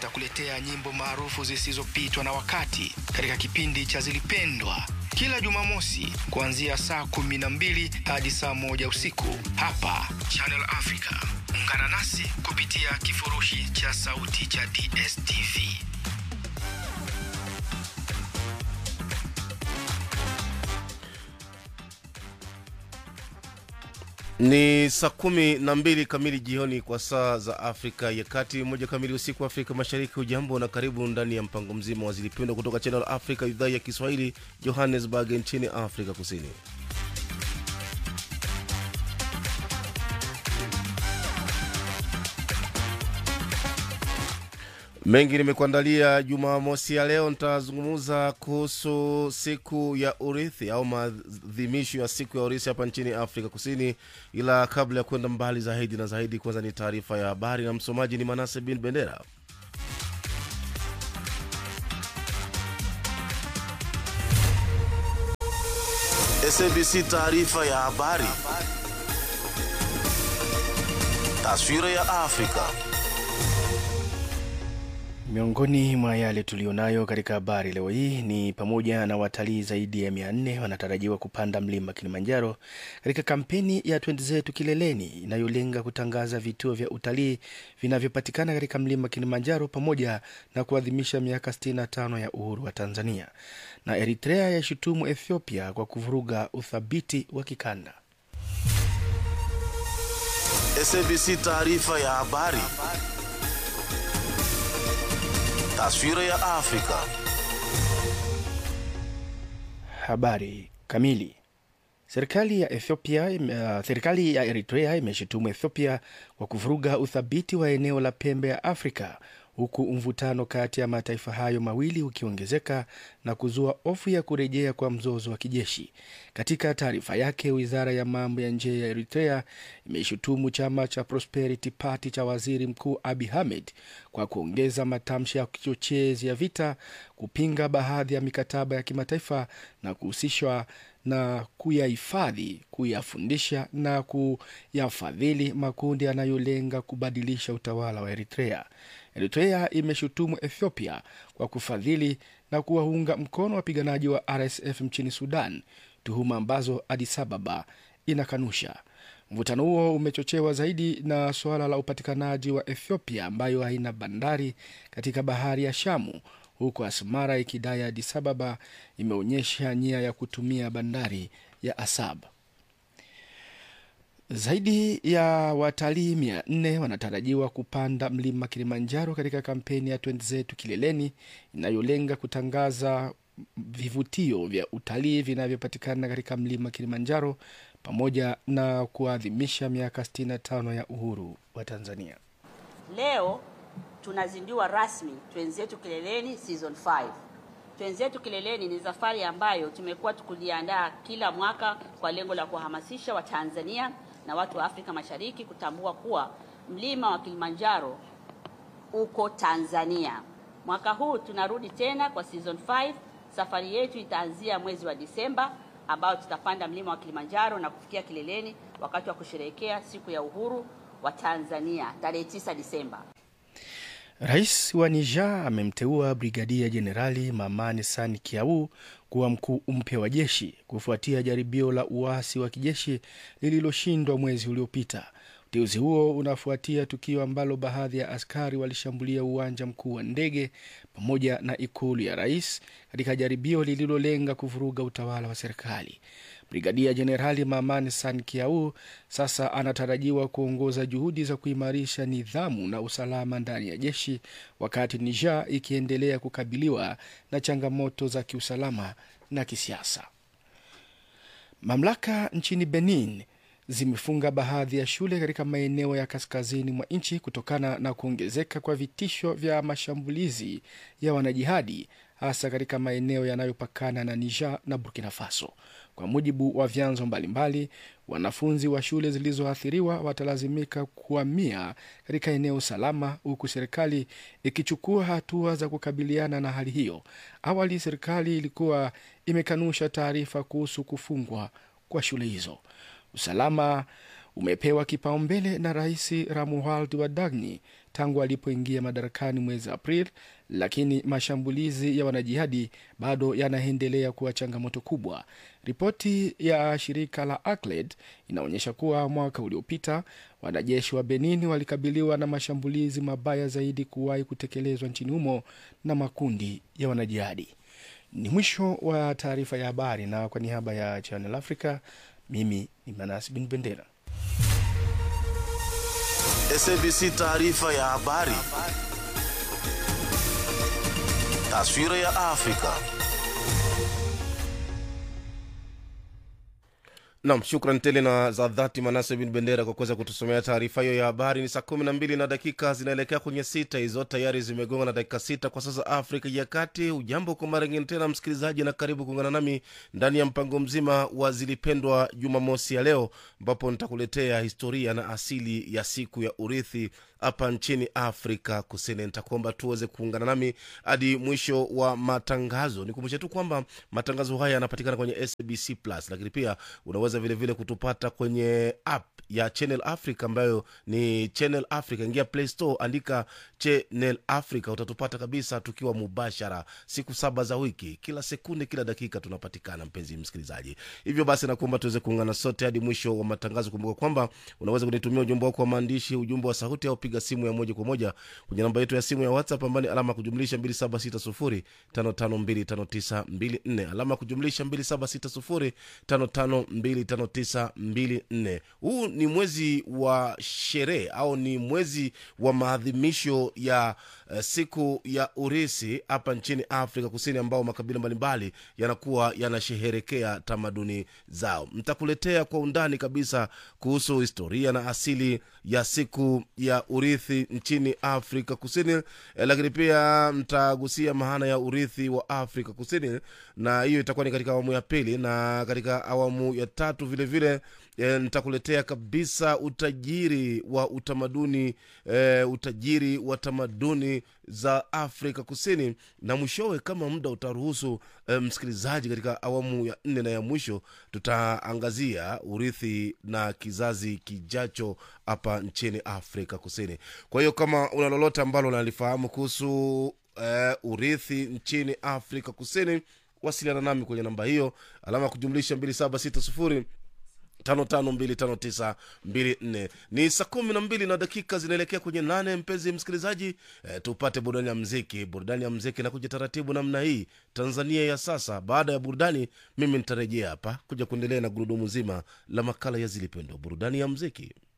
atakuletea nyimbo maarufu zisizopitwa na wakati katika kipindi cha Zilipendwa kila Jumamosi kuanzia saa kumi na mbili hadi saa moja usiku hapa Channel Africa. Ungana nasi kupitia kifurushi cha sauti cha DSTV. Ni saa kumi na mbili kamili jioni kwa saa za Afrika ya Kati, moja kamili usiku wa Afrika Mashariki. Hujambo na karibu ndani ya mpango mzima wa Zilipendwa kutoka Channel Africa, idhaa ya Kiswahili, Johannesburg nchini Afrika Kusini. Mengi nimekuandalia Jumamosi ya leo. Nitazungumza kuhusu siku ya urithi au maadhimisho ya siku ya urithi hapa nchini Afrika Kusini, ila kabla ya kwenda mbali zaidi na zaidi, kwanza ni taarifa ya habari na msomaji ni Manase bin Bendera. SABC taarifa ya habari, taswira ya Afrika. Miongoni mwa yale tuliyonayo katika habari leo hii ni pamoja na watalii zaidi ya mia nne wanatarajiwa kupanda mlima Kilimanjaro katika kampeni ya Twende Zetu Kileleni inayolenga kutangaza vituo vya utalii vinavyopatikana katika mlima Kilimanjaro pamoja na kuadhimisha miaka 65 ya uhuru wa Tanzania. Na Eritrea yashutumu Ethiopia kwa kuvuruga uthabiti wa kikanda. SABC taarifa ya habari Taswira ya Afrika. Habari kamili. Serikali ya Ethiopia, uh, serikali ya Eritrea imeshutumu Ethiopia kwa kuvuruga uthabiti wa eneo la pembe ya Afrika huku mvutano kati ya mataifa hayo mawili ukiongezeka na kuzua hofu ya kurejea kwa mzozo wa kijeshi. Katika taarifa yake, wizara ya mambo ya nje ya Eritrea imeshutumu chama cha Prosperity Party cha waziri mkuu Abi Ahmed kwa kuongeza matamshi ya kichochezi ya vita, kupinga baadhi ya mikataba ya kimataifa na kuhusishwa na kuyahifadhi, kuyafundisha na kuyafadhili makundi yanayolenga kubadilisha utawala wa Eritrea. Eritrea imeshutumu Ethiopia kwa kufadhili na kuwaunga mkono wapiganaji wa RSF nchini Sudan, tuhuma ambazo Addis Ababa inakanusha. Mvutano huo umechochewa zaidi na suala la upatikanaji wa Ethiopia ambayo haina bandari katika bahari ya Shamu, huku Asmara ikidai Addis Ababa imeonyesha nia ya kutumia bandari ya Asab. Zaidi ya watalii mia nne wanatarajiwa kupanda mlima Kilimanjaro katika kampeni ya Twende Zetu Kileleni inayolenga kutangaza vivutio vya utalii vinavyopatikana katika mlima Kilimanjaro pamoja na kuadhimisha miaka 65 ya uhuru wa Tanzania. Leo tunazindua rasmi Twende Zetu Kileleni season 5. Twende Zetu Kileleni ni safari ambayo tumekuwa tukuliandaa kila mwaka kwa lengo la kuhamasisha Watanzania na watu wa Afrika Mashariki kutambua kuwa mlima wa Kilimanjaro uko Tanzania. Mwaka huu tunarudi tena kwa season 5. Safari yetu itaanzia mwezi wa Disemba ambao tutapanda mlima wa Kilimanjaro na kufikia kileleni wakati wa kusherehekea siku ya uhuru wa Tanzania tarehe 9 Disemba. Rais wa Niger amemteua Brigadia Jenerali Mamani Sani Kiau kuwa mkuu mpya wa jeshi kufuatia jaribio la uasi wa kijeshi lililoshindwa mwezi uliopita. Uteuzi huo unafuatia tukio ambalo baadhi ya askari walishambulia uwanja mkuu wa ndege pamoja na ikulu ya rais katika jaribio lililolenga kuvuruga utawala wa serikali. Brigadia Jenerali Mamani San Kiau sasa anatarajiwa kuongoza juhudi za kuimarisha nidhamu na usalama ndani ya jeshi, wakati Niger ikiendelea kukabiliwa na changamoto za kiusalama na kisiasa. Mamlaka nchini Benin zimefunga baadhi ya shule katika maeneo ya kaskazini mwa nchi kutokana na kuongezeka kwa vitisho vya mashambulizi ya wanajihadi hasa katika maeneo yanayopakana na Niger na Burkina Faso. Kwa mujibu wa vyanzo mbalimbali, wanafunzi wa shule zilizoathiriwa watalazimika kuhamia katika eneo salama, huku serikali ikichukua hatua za kukabiliana na hali hiyo. Awali serikali ilikuwa imekanusha taarifa kuhusu kufungwa kwa shule hizo. Usalama umepewa kipaumbele na Rais Ramuald Wadagni tangu alipoingia madarakani mwezi Aprili, lakini mashambulizi ya wanajihadi bado yanaendelea kuwa changamoto kubwa. Ripoti ya shirika la ACLED inaonyesha kuwa mwaka uliopita wanajeshi wa Benin walikabiliwa na mashambulizi mabaya zaidi kuwahi kutekelezwa nchini humo na makundi ya wanajihadi. Ni mwisho wa taarifa ya habari, na kwa niaba ya Channel Africa, mimi ni Manas Bin Bendera. SABC taarifa ya habari. Taswira ya Afrika. Nam, shukran tele na za dhati Manase bin Bendera kwa kuweza kutusomea taarifa hiyo ya habari. Ni saa kumi na mbili na dakika zinaelekea kwenye sita, hizo tayari zimegonga na dakika sita kwa sasa Afrika ya Kati. Ujambo kwa mara ngine tena msikilizaji, na karibu kuungana nami ndani ya mpango mzima wa Zilipendwa Jumamosi ya leo, ambapo nitakuletea historia na asili ya siku ya urithi hapa nchini Afrika Kusini. Nitakuomba tuweze kuungana nami hadi mwisho wa matangazo. Nikumbushe tu kwamba matangazo haya yanapatikana kwenye SABC Plus, lakini pia unaweza vilevile vile kutupata kwenye app ya Channel Africa ambayo ni Channel Africa. Ingia Play Store, andika Channel Africa, utatupata kabisa tukiwa mubashara siku saba za wiki, kila sekunde, kila dakika tunapatikana, mpenzi msikilizaji. Hivyo basi, nakuomba tuweze kuungana sote hadi mwisho wa matangazo. Kumbuka kwamba unaweza kunitumia ujumbe wako wa maandishi, ujumbe wa sauti, au piga simu ya moja kwa moja kwenye namba yetu ya simu ya WhatsApp ambayo ni alama ya kujumlisha 276055259254 alama ya kujumlisha 2760552594. Huu ni mwezi wa sherehe au ni mwezi wa maadhimisho ya uh, siku ya urisi hapa nchini Afrika Kusini, ambao makabila mbalimbali yanakuwa yanasheherekea tamaduni zao. Ntakuletea kwa undani kabisa kuhusu historia na asili ya siku ya urithi nchini Afrika Kusini eh, lakini pia mtagusia maana ya urithi wa Afrika Kusini, na hiyo itakuwa ni katika awamu ya pili, na katika awamu ya tatu vilevile vile, E, nitakuletea kabisa utajiri wa utamaduni e, utajiri wa tamaduni za Afrika Kusini, na mwishowe kama muda utaruhusu, e, msikilizaji, katika awamu ya nne na ya mwisho tutaangazia urithi na kizazi kijacho hapa nchini Afrika Kusini. Kwa hiyo kama una lolote ambalo unalifahamu kuhusu e, urithi nchini Afrika Kusini, wasiliana nami kwenye namba hiyo alama ya kujumlisha 2760 552594 ni saa kumi na mbili na dakika zinaelekea kwenye nane mpenzi msikilizaji e, tupate burudani ya mziki burudani ya mziki na kuja taratibu namna hii tanzania ya sasa baada ya burudani mimi nitarejea hapa kuja kuendelea na gurudumu zima la makala ya zilipendwa burudani ya mziki